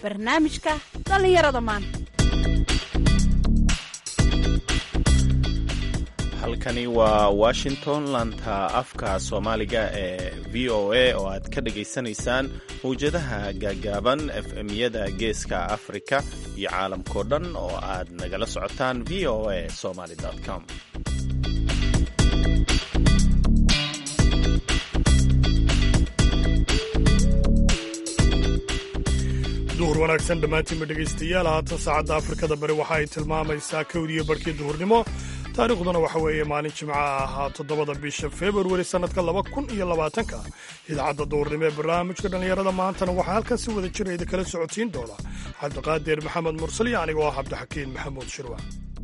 barnaamijka dhallinyarada maanta halkani waa washington laanta afka soomaaliga ee v o a oo aad ka dhagaysanaysaan mawjadaha gaagaaban efmyada geeska afrika iyo caalamkao dhan oo aad nagala socotaan v o a somaly com duhur wanaagsan dhammaantiinba dhegaystayaal haatan saacadda afrikada bari waxa ay tilmaamaysaa kowdiyo barhkii duhurnimo taariikhduna waxa weeye maalin jimca ahaa toddobada bisha februari sannadka laba kun iyo labaatanka idaacadda duhurnimo ee barnaamijka dhallinyarada maantana waxaa halkan si wada jira idin kala socodsiin doona cabdiqaadir maxamed mursal iyo anigoo ah cabdixakiin maxamuud shirwa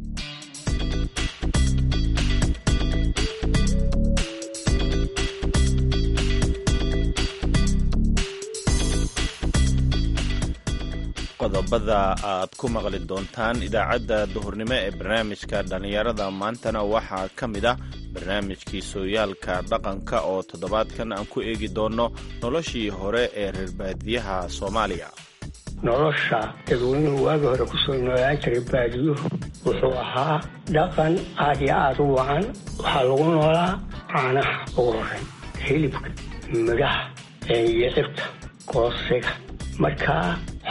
qodobada aad ku maqli doontaan idaacadda duhurnimo ee barnaamijka dhallinyarada maantana waxaa ka mid ah barnaamijkii sooyaalka dhaqanka oo toddobaadkan aan ku eegi doonno noloshii hore ee reerbaadiyaha soomaaliya nolosha dadweynuhu waagi hore kusoo noolaan jiray baadiyuhu wuxuu ahaa dhaqan aad iyo aad u wacan waxaa lagu noolaa caanaha ugu horey hilibka midhaha iyo cibta koosiga markaa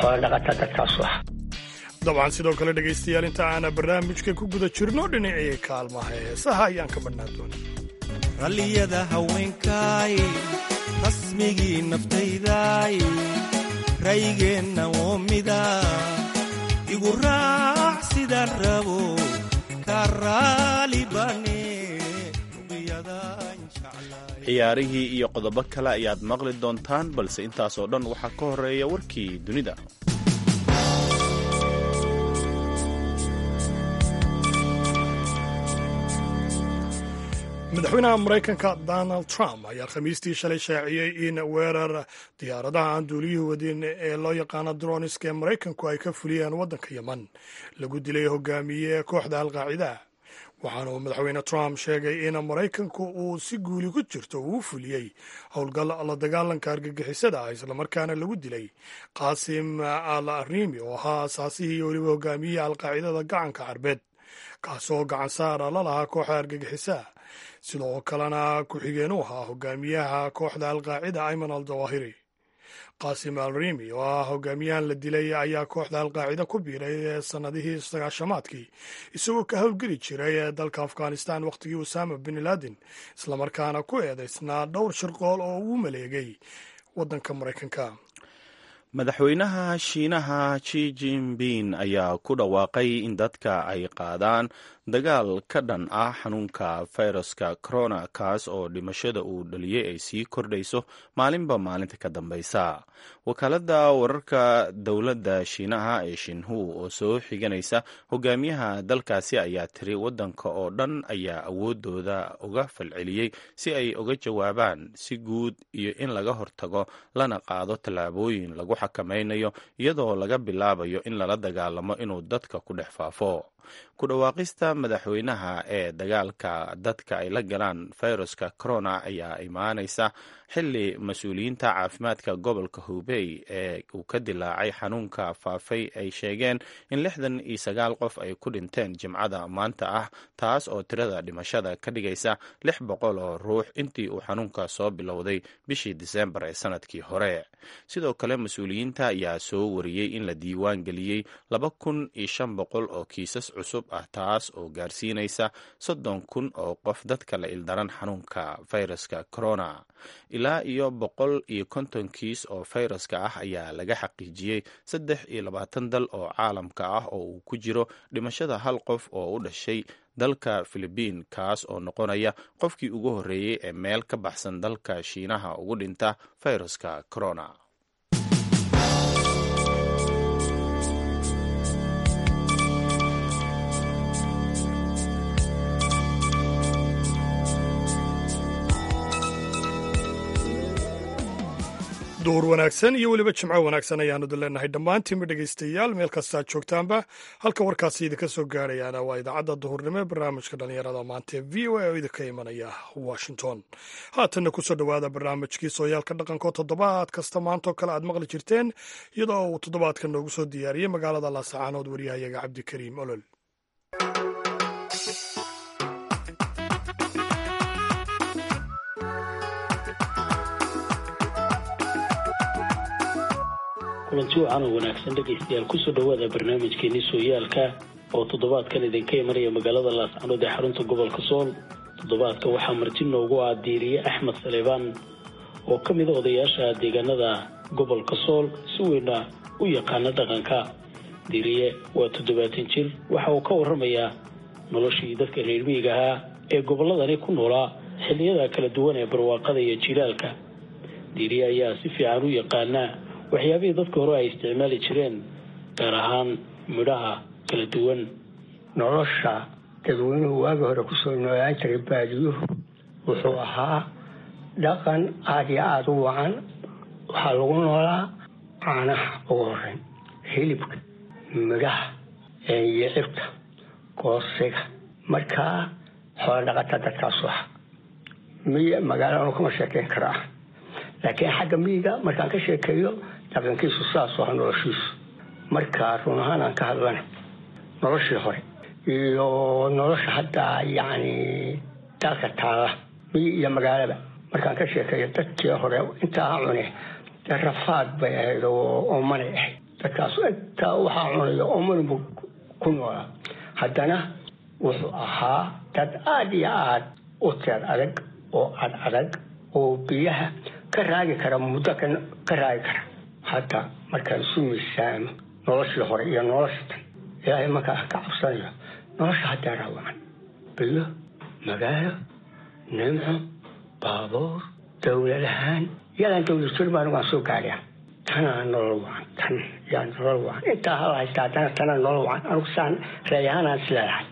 dabcan sidoo kale dhegaystayaal inta aana barnaamijka ku guda jirno dhinacii kaalmaha heesaha ayaan ka badhnaan doona ralliyada haweenkaay rasmigii naftaydaay raygeenna oo mida igu raac sidaan rabo ka raali bane ciyaarihii iyo qodobo kale ayaad maqli doontaan balse intaasoo dhan waxaa ka horeeya warkii dunida madaxweynaha maraykanka donald trump ayaa khamiistii shalay shaaciyey in weerar diyaaradaha aan duuliyuhu wadin ee loo yaqaano droniska ee maraykanku ay ka fuliyeen waddanka yeman lagu dilay hogaamiye kooxda alqaacida waxaana uu madaxweyne trump sheegay in maraykanku uu si guuli ku jirto uu fuliyey howlgal la dagaalanka argagixisada ah islamarkaana lagu dilay qaasim al arriimi oo ahaa asaasihii iyo weliba hogaamiyihii alqaacidada gacanka carbeed kaasoo gacan saara la lahaa kooxda argagixisaa sidoo kalena ku-xigeen u ahaa hogaamiyaha kooxda alqaacida ayman al dawahiri qaasim al rimi oo ah hogaamiyahan la dilay ayaa kooxda alqaacida ku biiray sannadihii sagaashamaadkii isagoo ka howlgeli jiray dalka afghanistan wakhtigii usama bin laden islamarkaana ku eedaysnaa dhowr shirqool oo uu maleegay waddanka maraykanka madaxweynaha shiinaha ji jinping ayaa ku dhawaaqay in dadka ay qaadaan dagaal ka dhan ah xanuunka fayraska corona kaas oo dhimashada uu dhaliyey ay sii kordhayso maalinba maalinta ka dambeysa wakaaladda wararka dowladda shiinaha ee shinhu oo soo xiganaysa hogaamiyaha dalkaasi ayaa tiri waddanka oo dhan ayaa awoodooda uga falceliyey si ay uga jawaabaan si guud iyo in laga hortago lana qaado tallaabooyin lagu xakamaynayo iyadoo laga bilaabayo in lala dagaalamo inuu dadka ku dhex faafo ku dhawaaqista madaxweynaha ee dagaalka dadka ay la galaan fayruska corona ayaa imaanaysa xili mas-uuliyiinta caafimaadka gobolka hubey ee uu ka dilaacay xanuunka faafay ay sheegeen in lixdan iyo sagaal qof ay ku dhinteen jimcada maanta ah taas oo tirada dhimashada ka dhigaysa lix boqol oo ruux intii uu xanuunka soo bilowday bishii diseembar ee sanadkii hore sidoo kale mas-uuliyiinta ayaa soo wariyey in la diiwaan geliyey laba kun iyo shan boqol oo kiisas cusub ah taas oo gaarsiinaysa soddon kun oo qof dadka la ildaran xanuunka fayraska corona ilaa iyo boqol iyo konton kiis oo fayraska ah ayaa laga xaqiijiyey saddex iyo labaatan dal oo caalamka ah oo uu ku jiro dhimashada hal qof oo u dhashay dalka filibiin kaas oo noqonaya qofkii ugu horreeyey ee meel ka baxsan dalka shiinaha ugu dhinta fayraska corona duhur duhur wanaagsan iyo weliba jimco wanaagsan ayaanu leenahay dhammaantiinba dhegaystayaal meel kastaad joogtaanba halka warkaasi idinka soo gaarayaana waa idaacadda duhurnimo ee barnaamijka dhallinyarada maanta ee v o a oo idinka imanaya washington haatanna kusoo dhowaada barnaamijkii sooyaalka dhaqanko toddobaad kasta maantoo kale aad maqli jirteen iyadoo uu toddobaadka noogu soo diyaariyey magaalada laasacaanood waryahayaga cabdikariim olol kulanti wacan oo wanaagsan dhegaystayaal kusoo dhowaada barnaamijkeeni sooyaalka oo toddobaadkan idinka imanaya magaalada laascanood ee xarunta gobolka sool toddobaadka waxaa marti noogu ah diiriye axmed saleebaan oo ka mid a odayaasha deegaanada gobolka sool si weyna u yaqaana dhaqanka diiriye waa toddobaatan jir waxa uu ka waramayaa noloshii dadka reer miyiga ahaa ee gobolladani ku noolaa xilliyada kala duwan ee barwaaqada iyo jilaalka diiriye ayaa si fiican u yaqaanaa waxyaabihii dadka hore ay isticmaali jireen gaar ahaan midhaha kala duwan nolosha dadweynuhu waagi hore kusoo noolaan jiray baadiyuhu wuxuu ahaa dhaqan aada iyo aada u wacan waxaa lagu noolaa caanaha ugu horeyn hilibka midhaha yicibta goosiga markaa xoola dhaqata dadkaasu aha miy magaalanu kama sheekeyn karaa laakiin xagga miyiga markaan ka sheekeeyo dhaqankiisu saasu aha noloshiisu markaa run ahaan aan ka hadlana noloshii hore iyo nolosha hadda yacni dalka taala miyi iyo magaalaba markaan ka sheekeeyo dadkii hore intaa cune dee rafaad bay ahayd oo oomanay ahayd dadkaas intaa waxaa cunayo ooman buu ku noolaa haddana wuxuu ahaa dad aada iyo aada u teer adag oo ad adag oo biyaha ka raagi kara muddo ka raagi kara hadda markaan isu miisaamo noloshii hore iyo nolosha tan ilaahay markaa ka cabsanayo nolosha haddaa raawacan biyo magaalo nimco baabuur dowladahaan yadaan dowlad jir baan waan soo gaadhaa tanaa nolol wacan tan yaa nolol wacan intaa hal haysta haddana tanaa nolol wacan anugu saan reeyahaan aan isleedahay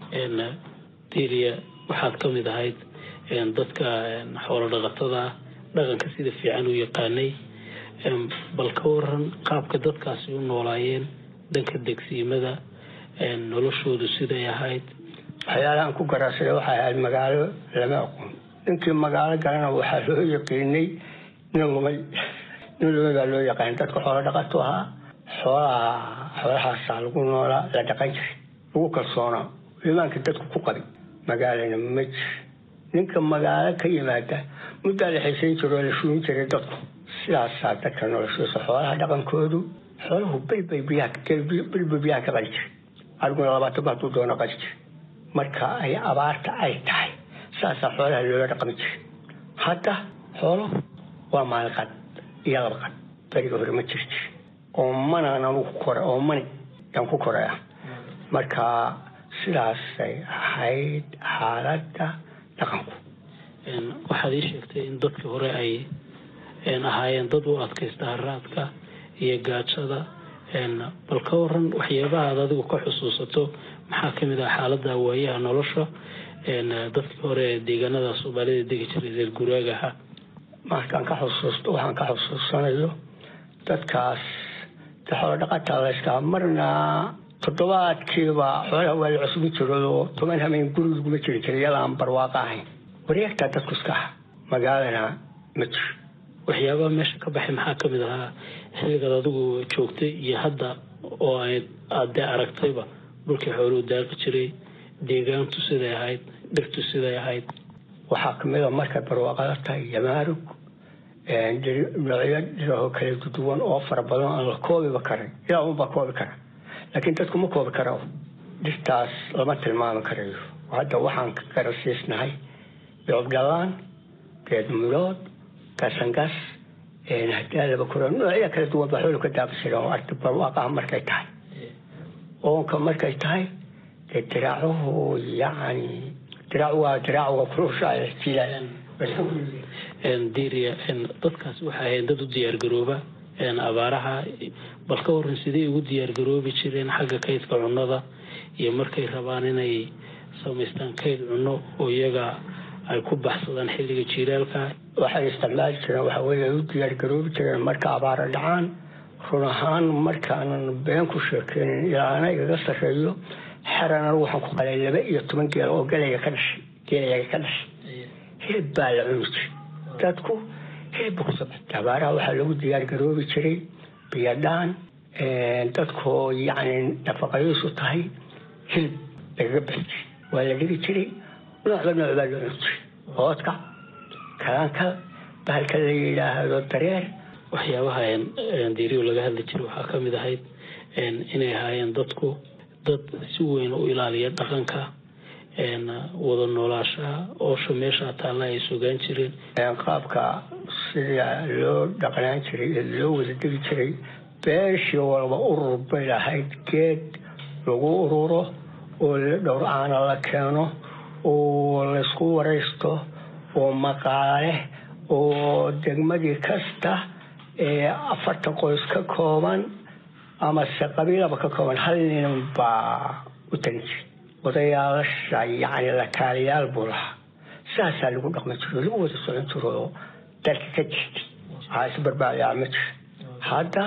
diiriya waxaad ka mid ahayd dadka xoolo dhaqatada dhaqanka sida fiican u yaqaanay bal ka waran qaabka dadkaasi u noolaayeen dhanka degsiimada noloshoodu siday ahayd waxyaalahaan ku garaasada waxay ahayd magaalo lama aqoon ninkii magaalo galana waxaa loo yaqiinay nin lumay nin lumay baa loo yaqaanay dadka xoolo dhaqato ahaa xoolaha xoolahaasaa lagu noolaa la dhaqan jiray lagu kalsoonaa imaanka dadku ku qabay magaalana ma jir ninka magaalo ka yimaada muddaa la xiisayn jiro oo la shuun jiray dadku sidaasaa dadka noloshiisa xoolaha dhaqankoodu xooluhu belbay biyahabelbay biyaha ka qali jiray ariguna labaatan ba hadduu doono qali jiray marka ay abaarta ay tahay saasaa xoolaha loola dhaqmi jiray hadda xooluhu waa maalqad iyo labaqad beriga hore ma jiri jir oo manaan anugu kora oo mani yaan ku koraya marka sidaasay ahayd xaaladda dhaqanku waxaad ii sheegtay in dadkii hore ay ahaayeen dad u adkaysta haraadka iyo gaajada bal ka waran waxyaabaha aad adigu ka xusuusato maxaa kamid ah xaalada waayaha nolosha dadkii hore ee deegaanada soomaalida degi jiray reer guraagaha markaan ka xusuusto waxaan ka xusuusanayo dadkaas xoolo dhaqataa layskaa marna toddobaadkiiba xoolaha waa la cusbin jiray oo toban hameen guriguma jiri jiray iyada aan barwaaqo ahayn wareegtaa dadku iska aha magaalana ma jiro waxyaabaha meesha ka baxay maxaa kamid ahaa xilligaad adigu joogtay iyo hadda oo aad dee aragtayba dhulkii xooluhu daaqi jiray deegaantu siday ahayd dhirtu siday ahayd waxaa kamid a markay barwaaqada tahay yamaarug noocyo dhirahoo kala duwan oo fara badan aan la koobiba karin ilaa unbaa koobi kara laakiin dadku ma koobi karo dhirtaas lama tilmaami karayo hadda waxaan ka garasiisnahay biobdhalaan geed mudood gasangas hadaalaba kura noocya kala duwan baa xoolu ka daaqi jira oo arti barwaaqaha markay tahay oonka markay tahay dee diraacuhu yacni diraacu waa diraacuga kulusha diria dadkaas waxay ahayd dad u diyaargarooba abaaraha bal ka waran sidey ugu diyaargaroobi jireen xagga kaydka cunnada iyo markay rabaan inay samaystaan kayd cunno oo iyaga ay ku baxsadaan xilliga jiilaalka waxay isticmaali jireen waxa weye u diyaargaroobi jireen marka abaara dhacaan run ahaan markaanan been ku sheekeynin ilaana igaga sarreeyo xerana waxaan ku qalay laba iyo toban geel oo galaya ka dhashay geelayaga ka dhashay hilib baa la cuni jiray dadku hilibba ku sabata abaaraha waxaa lagu diyaargaroobi jiray biyadhaan dadkoo yacni nafaqadiisu tahay hilib lagaga bixi jiray waa la dhigi jiray noocba nooc baa loo cuni jiray oodka kalaanka bahalka la yidhaahdo dareer waxyaabaha diiriyo laga hadli jiray waxaa ka mid ahayd inay ahaayeen dadku dad si weyn u ilaaliya dhaqanka wada noolaashaha oosha meesha taalla ay sugaan jireen qaabka sida loo dhaqnaan jiray ee loo wada degi jiray beeshii walba urur bay lahayd geed lagu ururo oo dhowr caana la keeno oo laysku waraysto oo maqaale oo degmadii kasta ee afartan qoys ka kooban amase qabiilaba ka kooban hal nin baa u tagin jiray odayaasha yacni lakaaliyaal buu lahaa saasaa lagu dhaqmi jiro lagu wada socon jiro oo dalka ka jirtay waxaa isbarbaayaa ma jiro hadda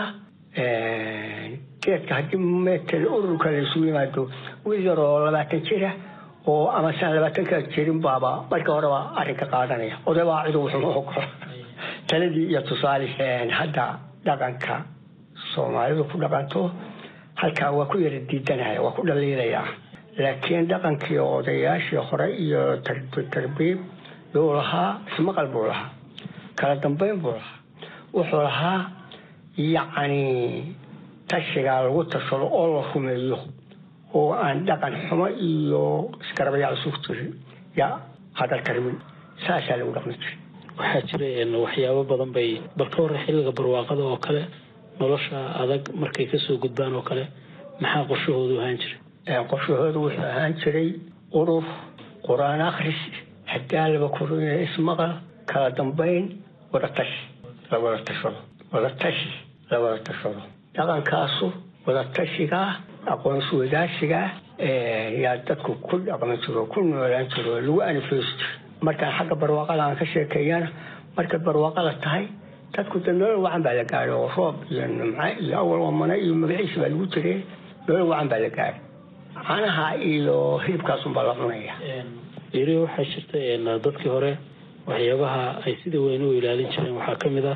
geedka haddii metel ururka laysugu yimaado wiil yar oo labaatan jira oo ama saan labaatanka jirin baaba marka horeba arrinka qaadanaya odaybaa cidu wuxuu ogola taladii iyo tusaale hadda dhaqanka soomaalidu ku dhaqanto halkaa waa ku yara diidanaya waa ku dhaliilaya laakiin dhaqankii odayaashii hore iyo tarbiib yuu lahaa ismaqal buu lahaa kala dambeyn buu lahaa wuxuu lahaa yacni tashigaa lagu tashado oo la rumeeyo oo aan dhaqan xumo iyo iskarabayaal isugu jirin yaa hadal karimin saasaa lagu dhaqmi jiray waxaa jira waxyaabo badan bay bal ka hore xilliga barwaaqada oo kale nolosha adag markay kasoo gudbaan oo kale maxaa qorshahoodu ahaan jiray qorshahoodu wuxuu ahaan jiray urur qur-aan akhris hadaalaba korina ismaqal kala dambeyn wadatashi la wada tashado wadatashi la wada tashado dhaqankaasu wadatashigaa aqoonsi wadaashigaa yaa dadku ku dhaqmi jiro ku noolaan jiro lagu anifeysi jiro markaan xagga barwaaqada aan ka sheekeeyana markay barwaaqada tahay dadku de nolol wacan baa la gaadhay oo roob iyo nimco iyo awal wamana iyo magaciisa baa lagu jiray nolol wacan baa la gaadhay caanaha iyo hilibkaasunbaa la cunaya iri waxaa jirta dadkii hore waxyaabaha ay sida weyn u ilaalin jireen waxaa ka mid ah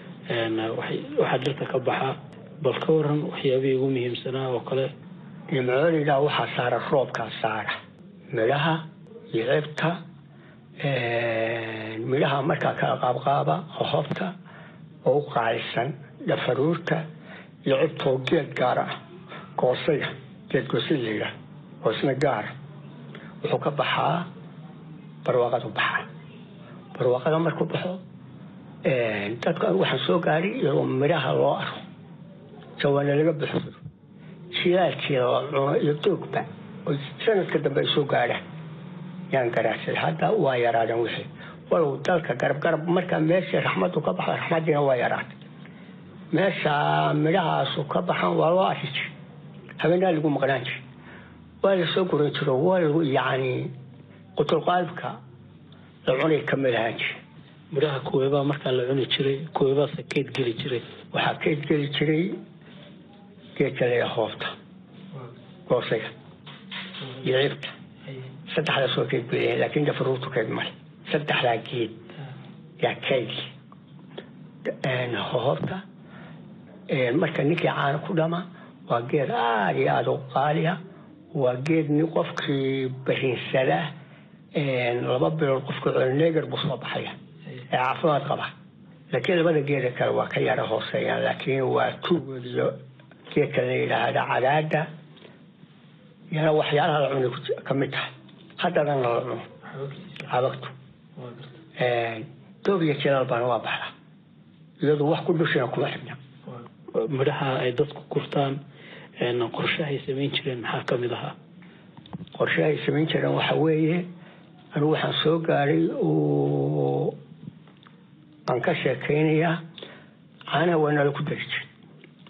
waxaa dhirta ka baxa bal ka waran waxyaabihii ugu muhiimsanaa oo kale nimcoolida waxaa saara roobkaa saara midhaha iyo cibta midhaha markaa kala qaabqaaba hobta oo u qaalisan dhafaruurta iyo cibtoo geed gaar ah goosaya geed goosay la yidhaah oo isna gaara wuxuu ka baxaa barwaaqadu baxaa barwaaqada markuu baxo dadku anigu waxaan soo gaadhay iyadoo midhaha loo arko jawaana laga buxsado jilaalkeeda la cuno iyo doogba oo sanadka dambe ay soo gaadhaan yaan garaacsaday hadda waa yaraadeen wixii walow dalka garab garab markaa meeshii raxmadu ka baxda raxmadiina waa yaraatay meesha midhahaasu ka baxan waa loo arki jiray habeenaa lagu maqnaan jiray waa la soo guran jiro waa lagu yacni qutulqaalibka la cunay kamid ahaan jiray midhaha kuweebaa markaa la cuni jiray kuweebaase keyd geli jiray waxaa keyd geli jiray geedka leeya hoofta goosaya iyo cibta saddexdaas waa keyd beliya laakiin dafaruurtu keyd male saddexdaa geed yaa keydli hoofta marka ninkii caano ku dhama waa geed aada iyo aada u qaaliya waa geed nin qofkii barinsada laba bilood qofkii colneger buu soo baxaya ee caafimaad qaba laakiin labada geeda kale waa ka yara hooseeyaan laakiin waa tuugood iyo geedka la yidhaahda cadaada yana waxyaalaha la cunay ka mid tahay haddadana la cuno cabagtu doob iyo jilaal baana waa baxda iyadu wax ku dushina kuma xibna midhaha ay dadku kurtaan qorshahay samayn jireen maxaa ka mid ahaa qorshahay samayn jireen waxa weeye anigu waxaan soo gaadhay oo aan ka sheekaynayaa caanaha waa nala ku dari jiray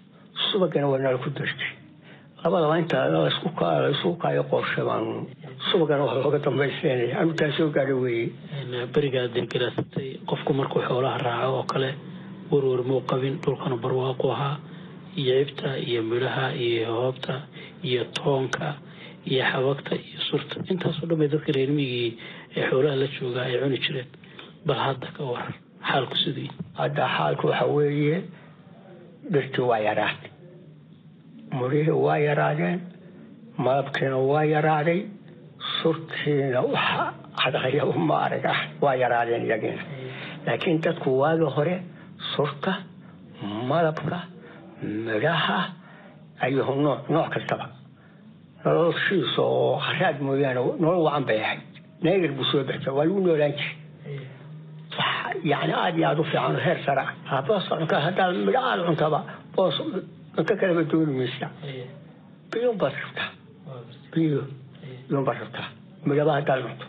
subagana waa nala ku dari jiray labadaba inta laisku kaayo qorshe baanu subagana wax looga dambaysteynaya anu taa soo gaadho weeye berigaa dee garaasatay qofku markuu xoolaha raaco oo kale warwar muu qabin dhulkana barwaaqu ahaa iyo cibta iyo midhaha iyo hoobta iyo toonka iyo xabagta iyo surta intaasoo dhan bay dadka reermigii ee xoolaha la joogaa ay cuni jireen bal hadda ka waran xaalku sidii hadda xaalku waxa weeye dhirtii waa yaraatay murihii waa yaraadeen malabkiina waa yaraaday surtiina waxa cadaqaya uma arag ah waa yaraadeen iyagiina laakiin dadku waagi hore surta malabka midhaha ayuhu nooc nooc kastaba noloshiisa oo haraad mooyaane nolol wacan bay ahayd neegar buu soo baxsa waa lagu noolaan jiray yani aada iyo aada u fiican heer sare ah boos cunka haddaad midho aada cuntaba boos cunto kaleba dooni maysa biyun baad rabtaa biyo biyun baad rabtaa midhaba haddaad cunto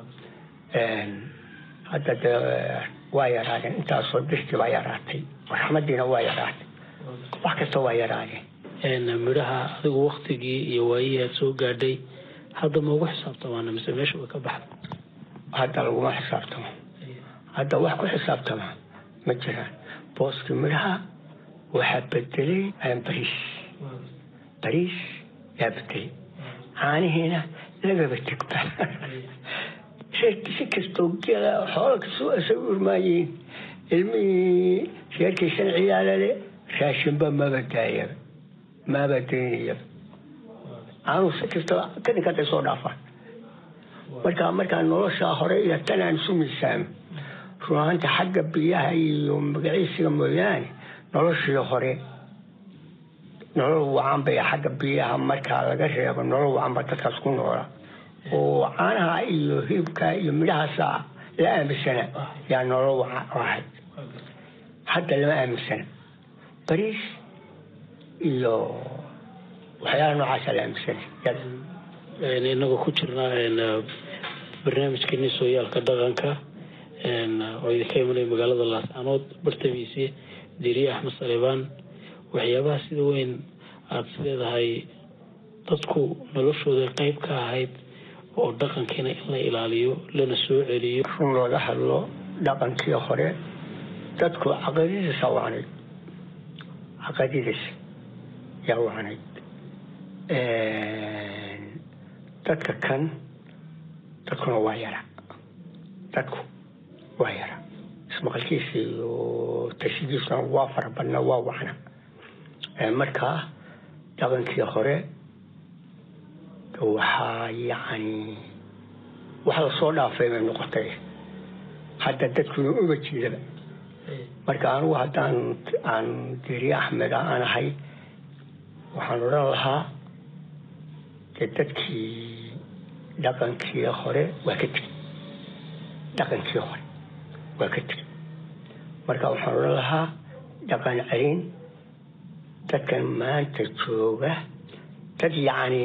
hadda dee waa yaraadeen intaasoo dirtii baa yaraatay raxmadiina waa yaraatay wax kasta waa yaraadeen midhaha adigu waktigii iyo waayihii aad soo gaadhay hadda ma ugu xisaabtamaana mise meesha way ka baxda hadda laguma xisaabtamo hadda wax ku xisaabtama ma jiraan booskii midhaha waxaa bedelay bariis bariis yaa bedelay caanihiina lagaba tegba si kastoo geela xoola kastoo asay u irmaayiin ilmihii reerkii shan ciyaalale raashinba maba daayaba maba daynayaba aanuu si kastaba kadinkantay soo dhaafaan markaa markaa noloshaa hore iyo tan aan isu miisaamo runaanta xagga biyaha iyo magaciisiga mooyaane noloshii hore nolol wacan bay xagga biyaha markaa laga reebo nolol wacan ba dadkaas ku noola oo caanaha iyo hilibka iyo midhahaasa la aaminsana yaa nolol wacan ahayd hadda lama aaminsana bariis iyo waxyaala noocaasa la aaminsana inagoo ku jirnaa barnaamijkeeni sooyaalka dhaqanka oo idinka imanaya magaalada laascanood bartamiisi diriye axmed salebaan waxyaabaha sida weyn aada is leedahay dadku noloshooda qeyb ka ahayd oo dhaqankiina in la ilaaliyo lana soo celiyo run looga hadlo dhaqankii hore dadku caqadidiisa wacnayd caqadidiisa yaa wacnayd dadka kan dadkuna waa yara dadku waa yara ismaqalkiisa iyo tashigiisuna waa fara badna waa wacna markaa dhaqankii hore waxaa yacni wax lasoo dhaafay bay noqotay hadda dadkuna uga jeedaba marka anigu haddaan aan deriye axmed aan ahay waxaan odhan lahaa dee dadkii dhaqankii hore waa ka tegey dhaqankii hore waa ka tegey marka waxaan odhan lahaa dhaqan celin dadkan maanta jooga dad yacni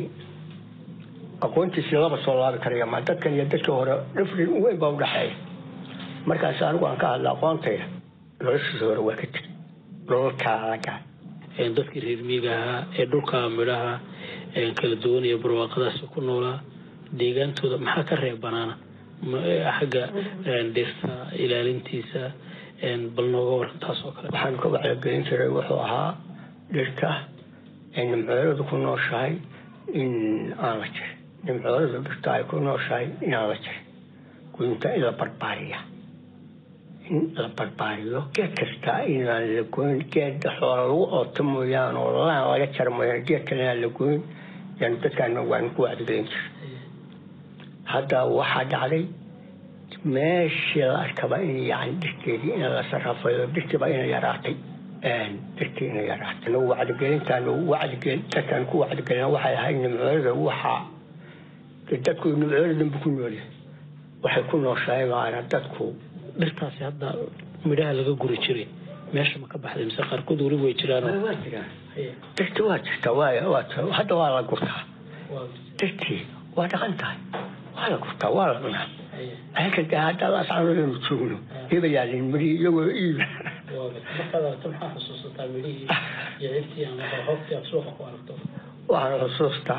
aqoontiisii laba soo laabi karaya ma dadkan iyo dadkii hore dhifrin weyn baa udhaxeeya markaas anigu aan ka hadla aqoontayda noloshiisa hore waa ka tegey nololkaa alagaa dadkii reer miiga ahaa ee dhulka midhaha kala duwan iyo barwaaqadaasi ku noolaa deegaantooda maxaa ka reeb banaana xagga dhirta ilaalintiisa bal nooga waran taas oo kale waxaan ka wacyigelin jiray wuxuu ahaa dhirta nimcooladu ku nooshahay in aan la jirin nimcooladu dhirta ay ku nooshahay inaan la jirin goynta in la barbaariya in la barbaariyo geed kasta inaan la goyn geed xoola lagu ooto mooyaan oo laan laga jara mooyaan geed kale inaan la goyn yan dadkaan waan ku wacdigelin jir hadda waxaa dhacday meeshii la arkaba in yani dhirteedii in la sarrafayo dhirtiiba ina yaraatay dhirtii ina yaraatay nagu wacdigelintaan wacdigel dadkaan ku wacdigelina waxay ahayd nimcoolada waxaa dadku nimcoolada danbu ku noolyahay waxay ku nooshahay maana dadku dhirtaasi hadda midhaha laga guri jiray meesha ma ka baxday mise qaarkood weli way jiraan waa jiraan dhirti waa jirtaa waa hadda waa la gurtaa dhirtii waa dhaqan tahay waa la gurtaa waa la cunaa ayaka de hadda laascanodanu joogno iba yaalin miri iyagoo iib markaad aragto maxaa xusuusataa midhihii iyo cirtii ama hoobtii aad suuqa ku aragto waxaan xusuustaa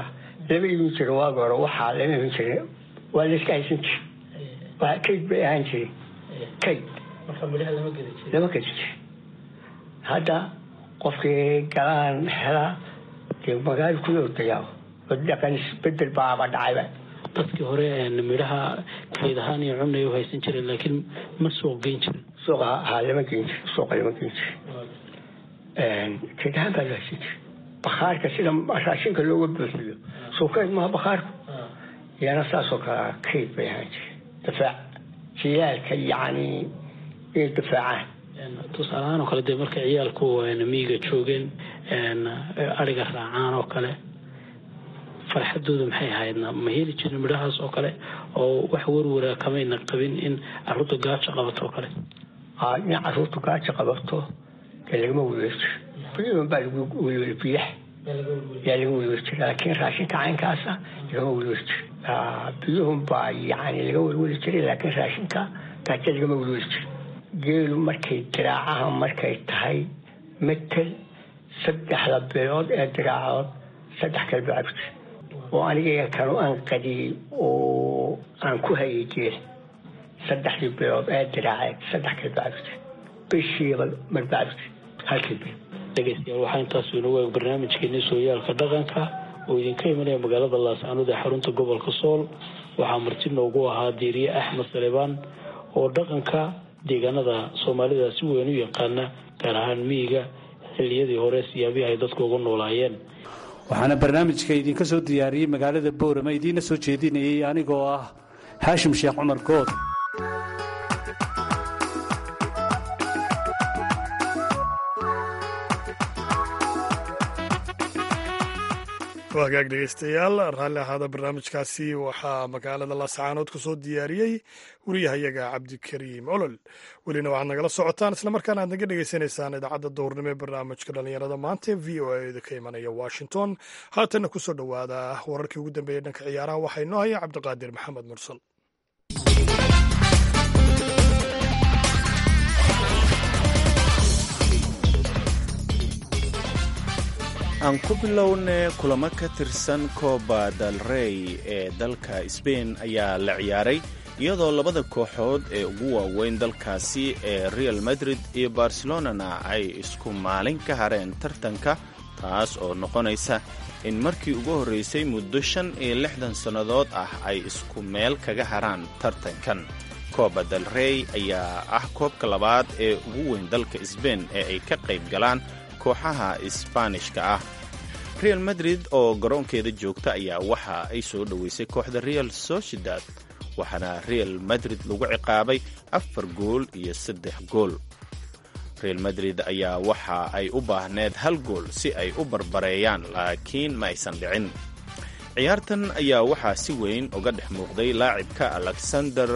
lama iibin jiro waagi hore waxaa lama iibin jira waa layska haysan jira waa kayd bay ahaan jiray kayd lama gedi jira hadda qofkii galaan helaa dee magaalo ku ordayaa dhaqan isbedel baaba dhacayba dadkii hore midhaha kayd ahaan iyo cunay u haysan jireen laakiin ma suuq geyn jirin suuqa ha lama geyn jiro suuqa lama geyn jiro kayd ahaan baa loo haysan jira bakhaarka sida raashinka looga buuxiyo suuqeed maha bakhaarku yana saasoo kale kayd bay ahaan jire difaac jiyaalka yacni inay difaacaan tusaalahaan oo kale dee markay ciyaalku miyiga joogeen ariga raacaan oo kale farxadooda maxay ahaydna ma heli jirin midhahaas oo kale oo wax warwara kamayna qabin in caruurta gaajo qabato oo kale in caruurtu gaajo qabato dee lagama welweli jiro biyahan baa lagu welweli biyaha yaa laga welweli jira laakiin raashinka caynkaasa lagama welweli jiro biyuhun baa yani laga welweli jiray laakiin raashinka gaajo lagama welweli jiro geelu markay diraacaha markay tahay metel saddexda bilood ee diraacood saddex kale baa cabti oo aniga kanu aan qadiyey oo aan ku hayay geel saddexdii bilood ee diraaceed saddex kale baa cabti bishiiba marbaa cabti halkii bil dhegeystayaal waxaa intaas inoogu eeg barnaamijkeeni sooyaalka dhaqanka oo idinka imanaya magaalada laascaanood ee xarunta gobolka sool waxaa marti noogu ahaa diiriye axmed salebaan oo dhaqanka deegaanada soomaalida si weyn u yaqaana gaar ahaan miyiga xilliyadii hore siyaabihi ay dadku ugu noolaayeen waxaana barnaamijka idinka soo diyaariyey magaalada boorama idiinna soo jeedinayay anigoo ah xaashim sheekh cumar good hagaag dhegeystayaal raalli ahaada barnaamijkaasi waxaa magaalada laascaanood ku soo diyaariyey wariyahayaga cabdikariim olol welina waxaad nagala socotaan islamarkaana aad naga dhegeysanaysaan idaacadda dowrnimo ee barnaamijka dhallinyarada maanta ee v o a da ka imanaya washington haatanna kusoo dhowaada wararkii ugu dambeeyey dhanka ciyaaraha waxaa inoo haya cabdiqaadir maxamed mursal aan ku bilowne kulamo ka tirsan coba del rey ee dalka sbain ayaa la ciyaaray iyadoo labada kooxood ee ugu waaweyn dalkaasi ee real madrid iyo barcelonana ay isku maalin ka hareen tartanka taas oo noqonaysa in markii ugu horraysay muddo shan iyo lixdan sannadood ah ay isku meel kaga haraan tartankan coba del rey ayaa ah koobka labaad ee ugu weyn dalka sbain ee ay ka qayb galaan kooxaha isbaanishka ah real madrid oo garoonkeeda joogta ayaa waxa ay soo dhoweysay kooxda real sociedad waxaana real madrid lagu ciqaabay afar gool iyo saddex gool real madrid ayaa waxa ay u baahneed hal gool si ay u barbareeyaan laakiin ma aysan dhicin ciyaartan ayaa waxaa si weyn uga dhex muuqday laacibka alexander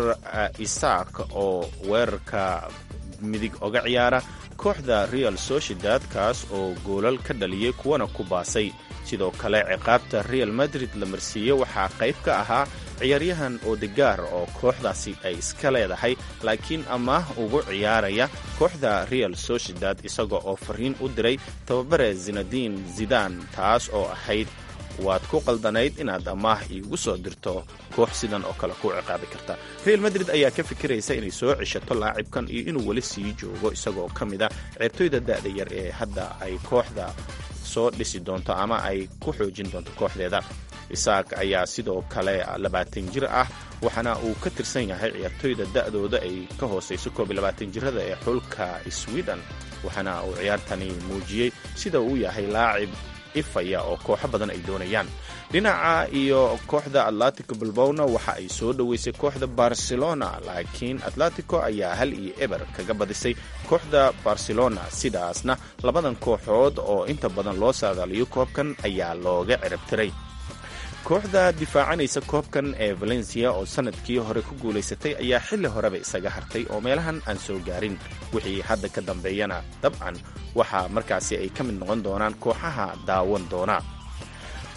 isak oo weerarka midig oga ciyaara kooxda real sociedad kaas oo goolal ka dhaliyey kuwana ku baasay sidoo kale ciqaabta real madrid la marsiiye waxaa qayb ka ahaa ciyaaryahan odegaar oo kooxdaasi ay iska leedahay laakiin amaah ugu ciyaaraya kooxda real sociedad isaga oo fariin u diray tababare zinadiin zidan taas oo ahayd waad ku qaldanayd inaad amaah iigu soo dirto koox sidan oo kale ku ciqaabi karta real madrid ayaa ka fikiraysa inay soo ceshato laacibkan iyo inuu weli sii joogo isagoo ka mid a ceertoyda da'da yar ee hadda ay kooxda soo dhisi doonto ama ay ku xoojin doonto kooxdeeda isaak ayaa sidoo kale labaatan jir ah waxaana uu ka tirsan yahay ciyaartoyda da'dooda ay ka hoosayso koob iyo labaatan jirada ee xulka sweden waxaana uu ciyaartani muujiyey sida uu yahay laacib ifaya oo kooxo badan ay doonayaan dhinaca iyo kooxda atletico bilbowna waxa ay soo dhoweysay kooxda barcelona laakiin atletico ayaa hal iyo eber kaga badisay kooxda barcelona sidaasna labadan kooxood oo inta badan loo saadaaliyo koobkan ayaa looga cirabtiray kooxda difaacanaysa koobkan ee valencia oo sanadkii hore ku guulaysatay ayaa xilli horeba isaga hartay oo meelahan aan soo gaarin wixii hadda ka dambeeyana dabcan waxaa markaasi ay ka mid noqon doonaan kooxaha daawan doona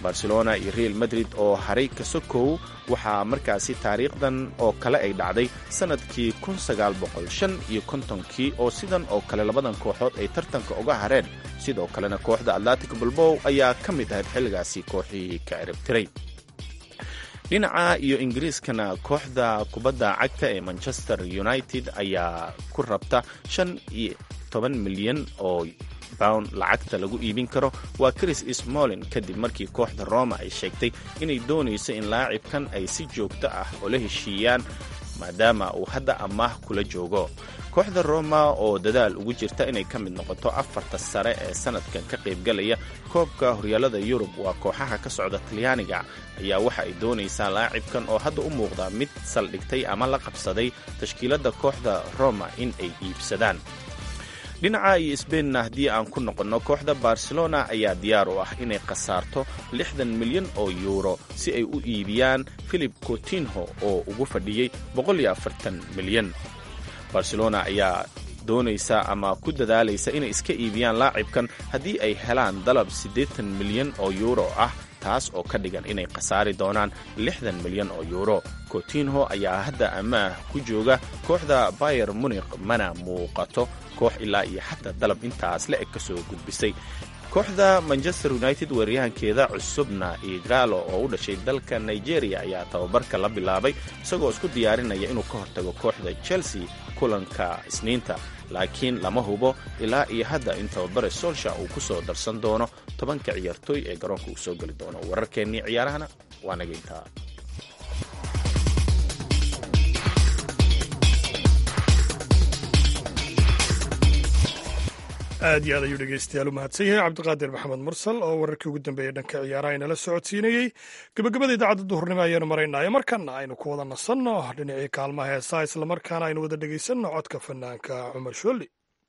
barcelona iyo real madrid oo haray kasokow waxaa markaasi taariikhdan oo kale ay dhacday sannadkii iyo kontonkii oo sidan oo kale labadan kooxood ay tartanka uga hareen sidoo kalena kooxda atlantic balbow ayaa ka mid ahayd xilligaasi kooxihii ka ciribtiray dhinaca iyo ingiriiskana kooxda kubadda cagta ee manchester united ayaa ku rabta shan iyo toban milyan oo pound lacagta lagu iibin karo waa chris smolin kadib markii kooxda roma ay sheegtay inay doonayso in laacibkan ay si joogto ah ula heshiiyaan maadaama uu hadda amaah kula joogo kooxda roma oo dadaal ugu jirta inay ka mid noqoto afarta sare ee sanadkan ka qaybgalaya koobka horyaalada yurub waa kooxaha ka socda talyaaniga ayaa waxa ay doonaysaa laacibkan oo hadda u muuqda mid saldhigtay ama la qabsaday tashkiiladda kooxda roma in ay iibsadaan dhinaca iyo sbainna haddii aan ku noqonno kooxda barcelona ayaa diyaar u ah inay khasaarto lixdan milyan oo yuuro si ay u iibiyaan philip cotinho oo ugu fadhiyey milyan barcelona ayaa doonaysa ama ku dadaalaysa inay iska iibiyaan laacibkan haddii ay helaan dalab siddeetan milyan oo yuuro ah taas oo ka dhigan inay khasaari doonaan lixdan milyan oo yuuro cotinho ayaa hadda amaah ku jooga kooxda bayer munikh mana muuqato koox ilaa iyo xataa dalab intaas la eg ka soo gudbisay kooxda manchester united weeryahankeeda cusubna igalo oo u dhashay dalka nigeria ayaa tababarka la bilaabay isagoo isku diyaarinaya inuu ka hortago kooxda chelsea kulanka isniinta laakiin lama hubo ilaa iyo hadda in tababare solsha uu ku soo darsan doono tobanka ciyaartooy ee garoonka uu soo geli doono wararkeennii ciyaarahana waa naga intaa aad iyo aad ayuu dhegeystayaal u mahadsan yahay cabdiqaadir maxamed mursal oo wararkii ugu dambeeyey dhanka ciyaaraha inala socodsiinayey gebagabada idaacadda duhurnimo ayaanu maraynaayo markana aynu ku wada nasanno dhinacii kaalmaha heesaa islamarkaana aynu wada dhegeysanno codka fanaanka cumar shooli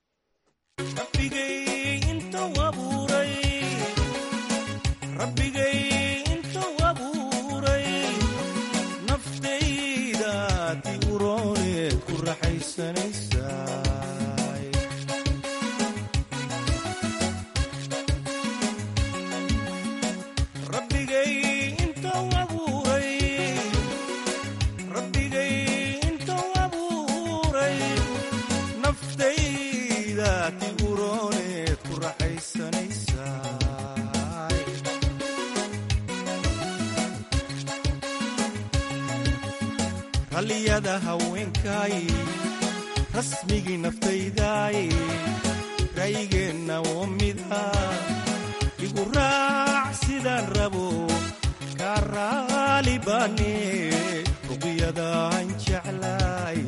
ralliyada haweenkaay rasmigii naftaydaay raygeenna oo mida igu raac sidaan rabo kaa raali baane ruqyadaan jeclay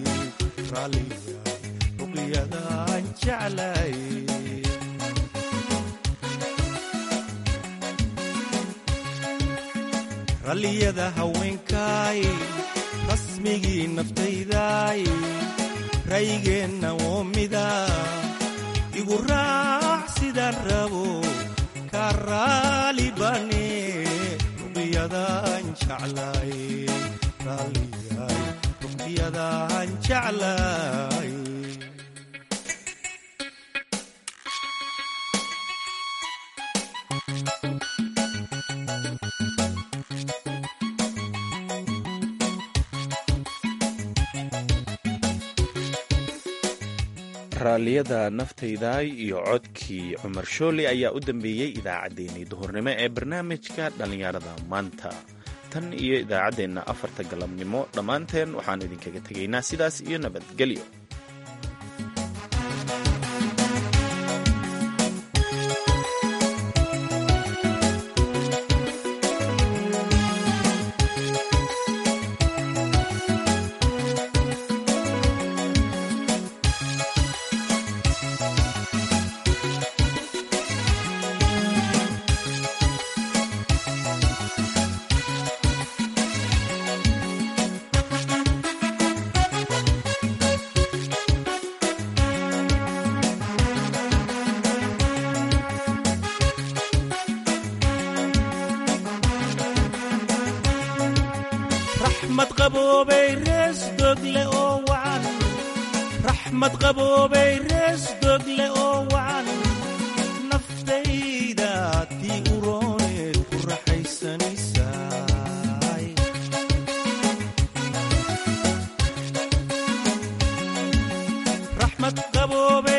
ruqyadaan jeclay ralliyada haweenkaay rasmigii naftaydaay raygeenna oo mida igu raac sidaan rabo kaa raali baane ruqyadaan jeclay ruqyadaan jeclay raalliyada naftaydaay iyo codkii cumar shooli ayaa u dambeeyey idaacaddeenii duhurnimo ee barnaamijka dhallinyarada maanta tan iyo idaacaddeenna afarta galabnimo dhammaanteen waxaan idinkaga tegaynaa sidaas iyo nabadgelyo raxmad qaboobay rees dogle oo wacan raxmad qaboobay rees dogle oo wacan naftayda tii urooneed ku raxaysa raxmad qaboobay